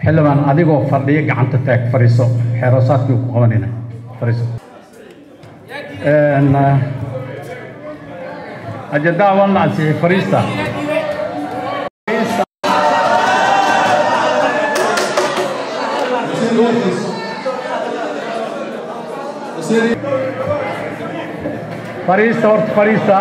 xildhibaan adigoo fadhiya gacanta taag fadhiiso xeeroosaadkii ku qabanayna fadhiiso Een, eh, ajandaha waa la ansixiyey fadhiista fadhiista horta fadhiista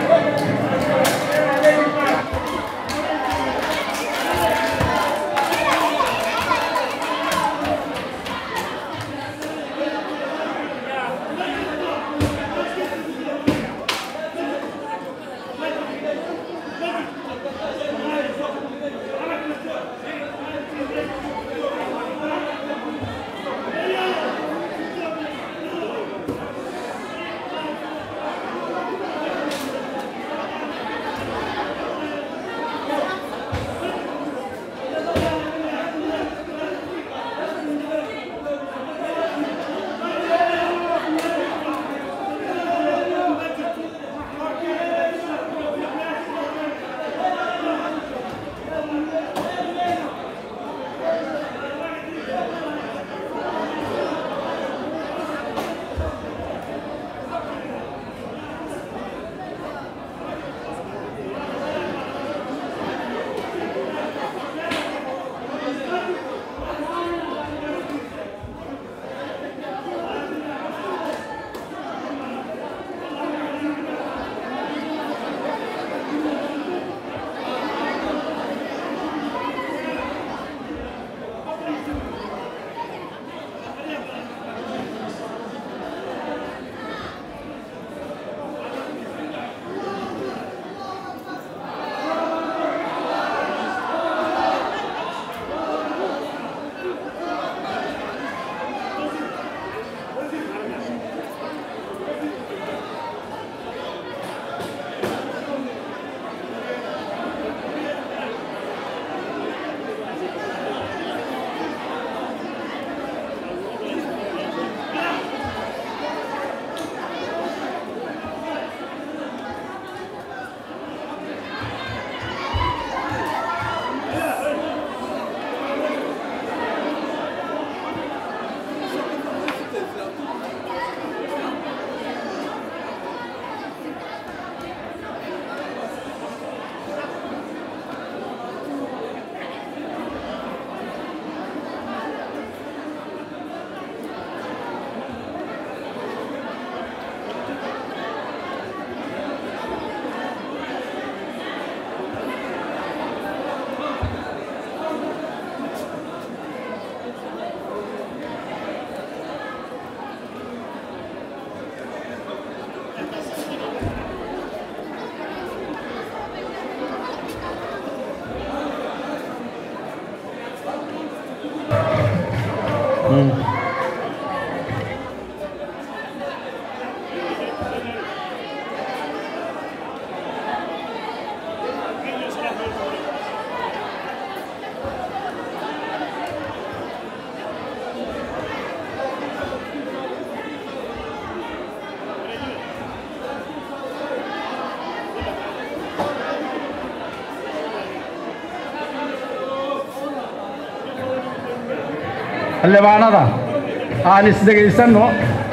xildhibaanada aan isdhegaysanno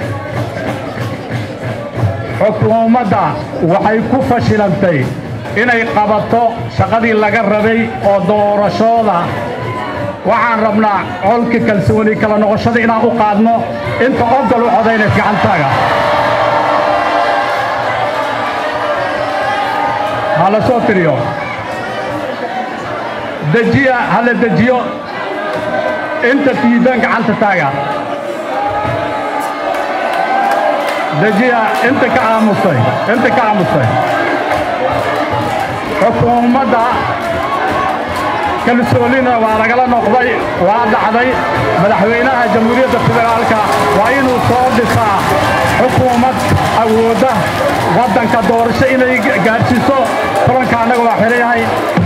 xukuumadda waxay ku fashilantay inay qabato shaqadii laga rabay oo doorashooda waxaan rabnaa colka kalsooni kala noqoshada inaan u qaadno inta ogol u codayna gacantaaga ha la soo tiriyo dejiya ha la dejiyo inta diidan gacanta taaga dejiya inta ka aamustay inta ka aamustay xukuumadda kalsoonina waa lagala noqday waa dhacday madaxweynaha jamhuuriyadda federaalka waa inuu soo dhisaa xukuumad awoodda waddanka doorasho inay gaadhsiiso kulanka annaga waa xiran yahay